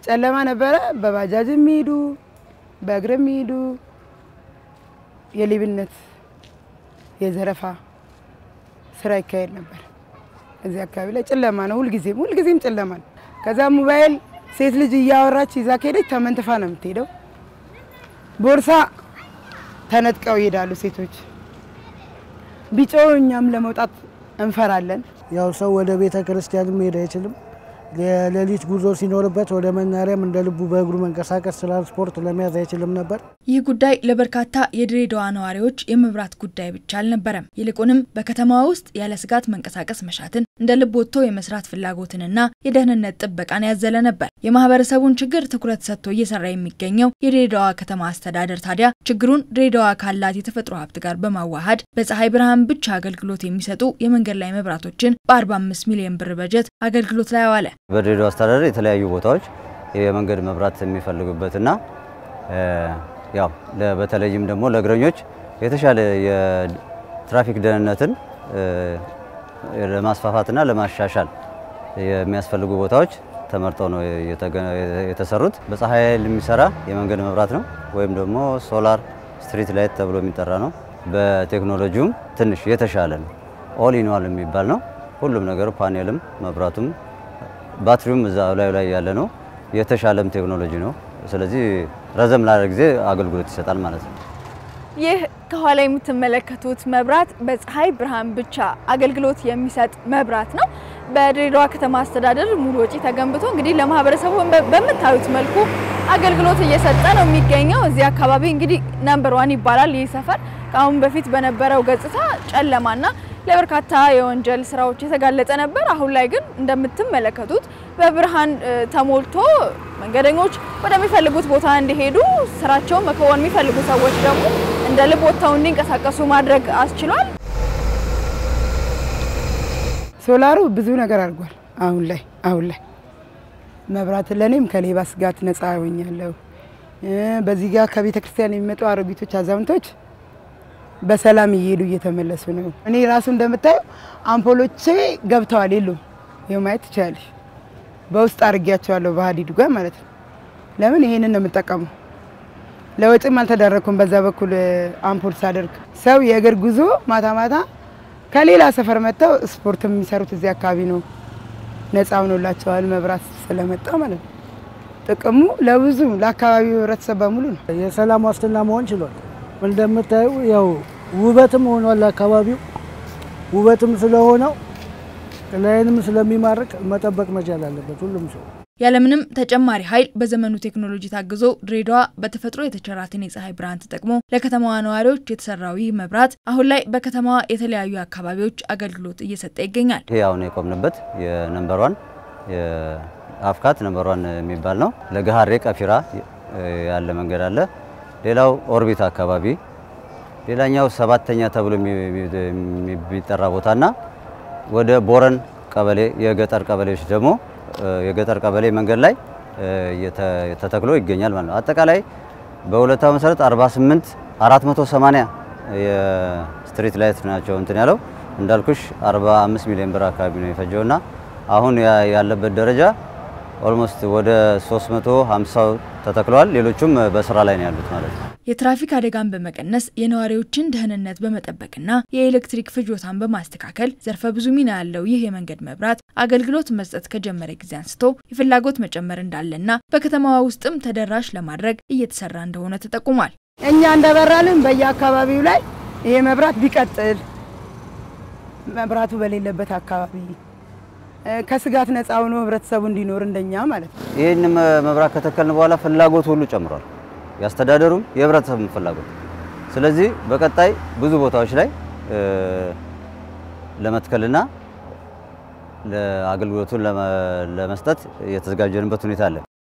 ጨለማ ነበረ። በባጃጅ የሚሄዱ በእግር የሚሄዱ የሌብነት የዘረፋ ስራ ይካሄድ ነበር። እዚህ አካባቢ ላይ ጨለማ ነው፣ ሁልጊዜም ሁልጊዜም ጨለማ ነው። ከዛ ሞባይል ሴት ልጅ እያወራች ይዛ ከሄደች ተመንትፋ ነው የምትሄደው። ቦርሳ ተነጥቀው ይሄዳሉ ሴቶች። ቢጮ እኛም ለመውጣት እንፈራለን። ያው ሰው ወደ ቤተ ክርስቲያን መሄድ አይችልም። የሌሊት ጉዞ ሲኖርበት ወደ መናሪያም እንደ ልቡ በእግሩ መንቀሳቀስ ትራንስፖርት ለመያዝ አይችልም ነበር። ይህ ጉዳይ ለበርካታ የድሬዳዋ ነዋሪዎች የመብራት ጉዳይ ብቻ አልነበረም። ይልቁንም በከተማዋ ውስጥ ያለ ስጋት መንቀሳቀስ መሻትን፣ እንደ ልብ ወጥቶ የመስራት ፍላጎትንና የደህንነት ጥበቃን ያዘለ ነበር። የማህበረሰቡን ችግር ትኩረት ሰጥቶ እየሰራ የሚገኘው የድሬዳዋ ከተማ አስተዳደር ታዲያ ችግሩን ድሬዳዋ ካላት የተፈጥሮ ሀብት ጋር በማዋሃድ በፀሐይ ብርሃን ብቻ አገልግሎት የሚሰጡ የመንገድ ላይ መብራቶችን በ45 ሚሊዮን ብር በጀት አገልግሎት ላይ አዋለ። በድሬዳዋ አስተዳደር የተለያዩ ቦታዎች የመንገድ መብራት የሚፈልጉበትና ያው በተለይም ደግሞ ለእግረኞች የተሻለ የትራፊክ ደህንነትን ለማስፋፋትና ለማሻሻል የሚያስፈልጉ ቦታዎች ተመርጠው ነው የተሰሩት። በፀሐይ ኃይል የሚሰራ የመንገድ መብራት ነው ወይም ደግሞ ሶላር ስትሪት ላይት ተብሎ የሚጠራ ነው። በቴክኖሎጂውም ትንሽ የተሻለ ነው። ኦል ኢን ዋል የሚባል ነው። ሁሉም ነገሩ ፓኔልም፣ መብራቱም፣ ባትሪውም እዛ ላዩ ላይ ያለ ነው። የተሻለም ቴክኖሎጂ ነው። ስለዚህ ረዘም ላለ ጊዜ አገልግሎት ይሰጣል ማለት ነው። ይህ ከኋላ የምትመለከቱት መብራት በፀሐይ ብርሃን ብቻ አገልግሎት የሚሰጥ መብራት ነው። በድሬዳዋ ከተማ አስተዳደር ሙሉ ወጪ ተገንብቶ እንግዲህ ለማህበረሰቡ በምታዩት መልኩ አገልግሎት እየሰጠ ነው የሚገኘው። እዚህ አካባቢ እንግዲህ ነምበር ዋን ይባላል ይህ ሰፈር። ከአሁን በፊት በነበረው ገጽታ ጨለማና ለበርካታ የወንጀል ስራዎች የተጋለጠ ነበር። አሁን ላይ ግን እንደምትመለከቱት በብርሃን ተሞልቶ መንገደኞች ወደሚፈልጉት ቦታ እንዲሄዱ ስራቸውን መከወን የሚፈልጉ ሰዎች ደግሞ እንደ ልብ ወጥተው እንዲንቀሳቀሱ ማድረግ አስችሏል። ሶላሩ ብዙ ነገር አድርጓል። አሁን ላይ አሁን ላይ መብራት ለእኔም ከሌባ ስጋት ነፃ ሆኛለሁ። በዚህ ጋር ከቤተ ክርስቲያን የሚመጡ አሮጊቶች፣ አዛውንቶች በሰላም እየሄዱ እየተመለሱ ነው። እኔ ራሱ እንደምታየው አምፖሎቼ ገብተዋል የሉም። ይኸው ማየት ትችላለሽ። በውስጥ አድርጊያቸዋለሁ በሀዲዱ ጋር ማለት ነው። ለምን ይሄንን ነው የምጠቀመው። ለወጪም አልተዳረኩም። በዛ በኩል አምፖል ሳደርግ ሰው የእግር ጉዞ ማታ ማታ ከሌላ ሰፈር መጥተው ስፖርት የሚሰሩት እዚህ አካባቢ ነው። ነፃ ሆኖላቸዋል መብራት ስለመጣ ማለት ነው። ጥቅሙ ለብዙ ለአካባቢው ህብረተሰብ በሙሉ ነው። የሰላም ዋስትና መሆን ችሏል። እንደምታዩ ያው ውበትም ሆኗል። አካባቢው ውበትም ስለሆነው ላይንም ስለሚማርክ መጠበቅ መቻል አለበት ሁሉም ሰው። ያለምንም ተጨማሪ ኃይል በዘመኑ ቴክኖሎጂ ታግዞ ድሬዳዋ በተፈጥሮ የተቸራትን የፀሐይ ብርሃን ተጠቅሞ ለከተማዋ ነዋሪዎች የተሰራው ይህ መብራት አሁን ላይ በከተማዋ የተለያዩ አካባቢዎች አገልግሎት እየሰጠ ይገኛል። ይሄ አሁን የቆምንበት የነምበር ዋን የአፍካት ነምበር ዋን የሚባል ነው። ለገሃሬ ቀፊራ ያለ መንገድ አለ። ሌላው ኦርቢት አካባቢ፣ ሌላኛው ሰባተኛ ተብሎ የሚጠራ ቦታና ወደ ቦረን ቀበሌ የገጠር ቀበሌዎች ደግሞ የገጠር ቀበሌ መንገድ ላይ ተተክሎ ይገኛል ማለት ነው። አጠቃላይ በሁለታው መሰረት 48 480 የስትሪት ላይት ናቸው እንትን ያለው እንዳልኩሽ 45 ሚሊዮን ብር አካባቢ ነው የፈጀውና አሁን ያለበት ደረጃ ኦልሞስት ወደ 350 ተተክለዋል። ሌሎቹም በስራ ላይ ነው ያሉት ማለት ነው። የትራፊክ አደጋን በመቀነስ የነዋሪዎችን ደህንነት በመጠበቅና የኤሌክትሪክ ፍጆታን በማስተካከል ዘርፈ ብዙ ሚና ያለው ይህ የመንገድ መብራት አገልግሎት መስጠት ከጀመረ ጊዜ አንስቶ የፍላጎት መጨመር እንዳለና በከተማዋ ውስጥም ተደራሽ ለማድረግ እየተሰራ እንደሆነ ተጠቁሟል። እኛ እንደበራልን በየአካባቢው ላይ ይሄ መብራት ቢቀጥል መብራቱ በሌለበት አካባቢ ከስጋት ነፃ ሆኖ ህብረተሰቡ እንዲኖር እንደኛ ማለት ነው። ይህን መብራት ከተከልን በኋላ ፍላጎት ሁሉ ጨምሯል። ያስተዳደሩም የህብረተሰቡም ፍላጎት። ስለዚህ በቀጣይ ብዙ ቦታዎች ላይ ለመትከልና ለአገልግሎቱን ለመስጠት የተዘጋጀንበት ሁኔታ አለ።